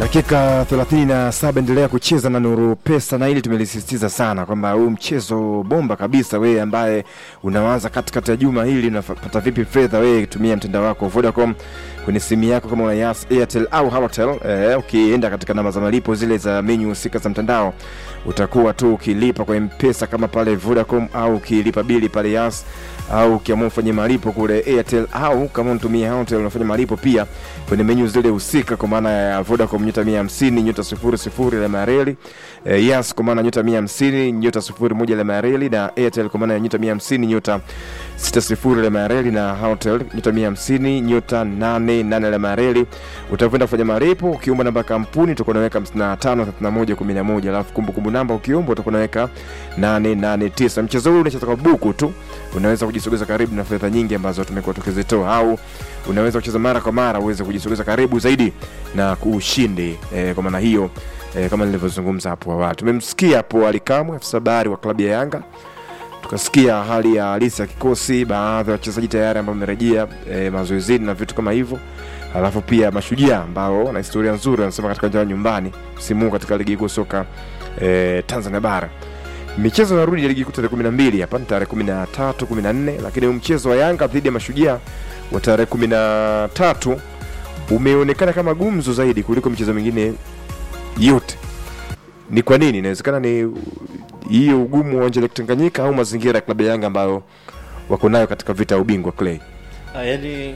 Dakika 37 endelea kucheza na Nuru Pesa, na hili tumelisisitiza sana kwamba huu mchezo bomba kabisa. Wewe ambaye unawaza katikati ya juma hili unapata vipi fedha, wewe tumia mtandao wako Vodacom kwenye simu yako, kama una Yas, Airtel au Halotel. Eh, ukienda katika namba za malipo zile za menyu husika za mtandao utakuwa tu ukilipa kwa M-Pesa kama pale Vodacom, au ukilipa bili pale Yas, au ukiamua ufanye malipo kule Airtel, au kama unatumia Halotel unafanya malipo pia kwenye menyu zile husika, kwa maana ya Vodacom nyota 150 nyota sifuri sifuri alama ya reli eh, Yas kwa maana nyota 150 nyota sifuri moja alama ya reli na Airtel kwa maana ya nyota 150 nyota sita sifuri alama ya reli na Halotel nyota 150 nyota 88 alama ya reli. Utakwenda kufanya malipo ukiomba namba ya kampuni utakuwa unaweka 55 31 11, alafu kumbukumbu namba ukiomba utakuwa unaweka 889. Mchezo huu unacheza kwa buku tu, unaweza kujisogeza karibu na fedha nyingi ambazo tumekuwa tukizitoa, au unaweza kucheza mara kwa mara uweze kujisogeza karibu zaidi na kuushindi eh, kwa maana hiyo eh, kama nilivyozungumza hapo awali. Tumemsikia hapo Ali Kamwe, afisa habari wa klabu ya Yanga, tukasikia hali ya halisi ya kikosi, baadhi ya wachezaji tayari ambao wamerejea eh, mazoezini na vitu kama hivyo, alafu pia mashujaa ambao na historia nzuri wanasema katika uwanja wa nyumbani msimu huu katika ligi kuu soka eh, Tanzania bara. Michezo inarudi ya ligi kuu tarehe 12 hapa ni tarehe 13 14, lakini huu mchezo wa Yanga dhidi ya mashujaa wa tarehe 13 umeonekana kama gumzo zaidi kuliko michezo mingine yote. Ni kwa nini? Inawezekana ni hiyo ugumu wa uwanja wa Tanganyika au mazingira ya klabu ya Yanga ambayo wako nayo katika vita ya ubingwa Clay. Ah, yaani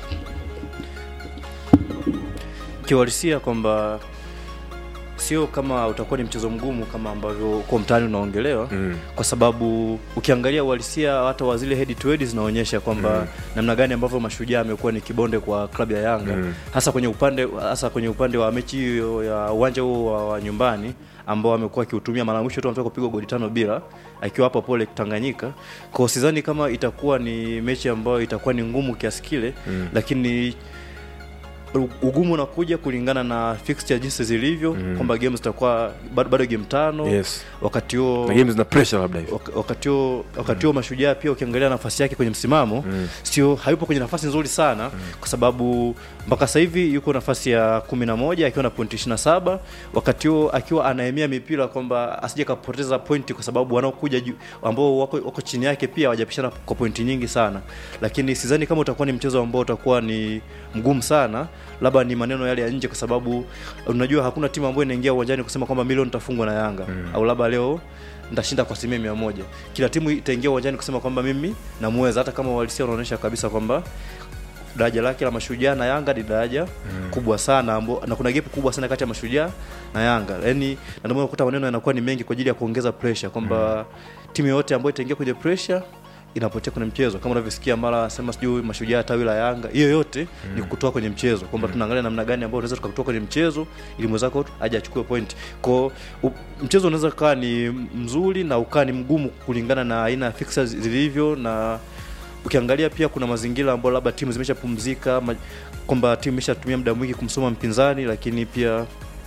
kiuhalisia kwamba sio kama utakuwa ni mchezo mgumu kama ambavyo kwa mtaani unaongelewa Mm. kwa sababu ukiangalia uhalisia hata wa zile head to head zinaonyesha kwamba Mm. namna gani ambavyo mashujaa amekuwa ni kibonde kwa klabu ya Yanga Mm. hasa kwenye upande hasa kwenye upande wa mechi hiyo ya uwanja huo wa, wa nyumbani ambao amekuwa akiutumia mara mwisho tu ametoka kupigwa goli tano bila akiwa hapo pole Tanganyika. Kwa sidhani kama itakuwa ni mechi ambayo itakuwa ni ngumu kiasi kile Mm. lakini u- ugumu unakuja kulingana na fixture jinsi zilivyo Mm. kwamba game zitakuwa bado, bado game tano Yes. wakati huo Na games zina pressure labda hivyo. wak- wakati huo wakati huo mashujaa pia ukiangalia nafasi yake kwenye msimamo Mm. sio hayupo kwenye nafasi nzuri sana kwa sababu mpaka sasa hivi yuko nafasi ya kumi na moja akiwa na pointi 27 wakati huo akiwa anaemea mipira kwamba asije kapoteza pointi kwa sababu wanaokuja juu ambao wako, wako chini yake pia wajapishana kwa pointi nyingi sana lakini sidhani kama utakuwa ni mchezo ambao utakuwa ni mgumu sana labda ni maneno yale ya nje kwa sababu unajua hakuna timu ambayo inaingia uwanjani kusema kwamba milioni nitafungwa na Yanga Mm. au labda leo nitashinda kwa asilimia mia moja. Kila timu itaingia uwanjani kusema kwamba mimi namuweza, hata kama uhalisia unaonyesha kabisa kwamba daraja lake la mashujaa na Yanga ni daraja kubwa sana ambo, na kuna gap kubwa sana kati ya mashujaa na Yanga. Yaani na ndio maana unakuta maneno yanakuwa ni mengi kwa ajili ya kuongeza pressure kwamba timu yoyote ambayo itaingia kwenye pressure inapotea kwenye mchezo kama unavyosikia mara sema sijui mashujaa tawi la Yanga, hiyo yote ni kutoa kwenye mchezo kwamba tunaangalia namna gani ambayo unaweza tukatoa kwenye mchezo ili mwenzako aje achukue point. Kwa u- mchezo unaweza kaa ni mzuri na ukaa ni mgumu kulingana na aina ya fixtures zilivyo na ukiangalia pia kuna mazingira ambayo labda timu zimeshapumzika ma- kwamba timu imeshatumia muda mwingi kumsoma mpinzani, lakini pia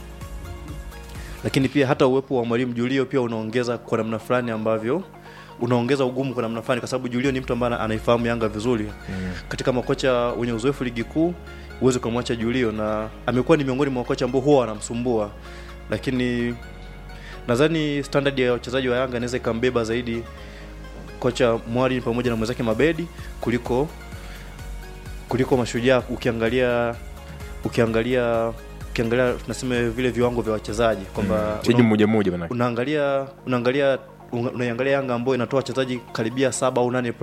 lakini pia hata uwepo wa mwalimu Julio pia unaongeza kwa namna fulani ambavyo unaongeza ugumu kwa namna fulani, kwa sababu Julio ni mtu ambaye anaifahamu Yanga vizuri katika makocha wenye uzoefu ligi kuu huwezi ukamwacha Julio, na amekuwa ni miongoni mwa makocha ambao huwa wanamsumbua, lakini nadhani standard ya wachezaji wa Yanga inaweza ikambeba zaidi kocha Mwali pamoja na mwenzake Mabedi kuliko kuliko mashujaa. Ukiangalia ukiangalia ukiangalia tunasema vile viwango vya wachezaji kwamba Mchezaji mmoja mmoja bana. unaangalia unaangalia unaiangalia Yanga ambayo inatoa wachezaji karibia saba au nane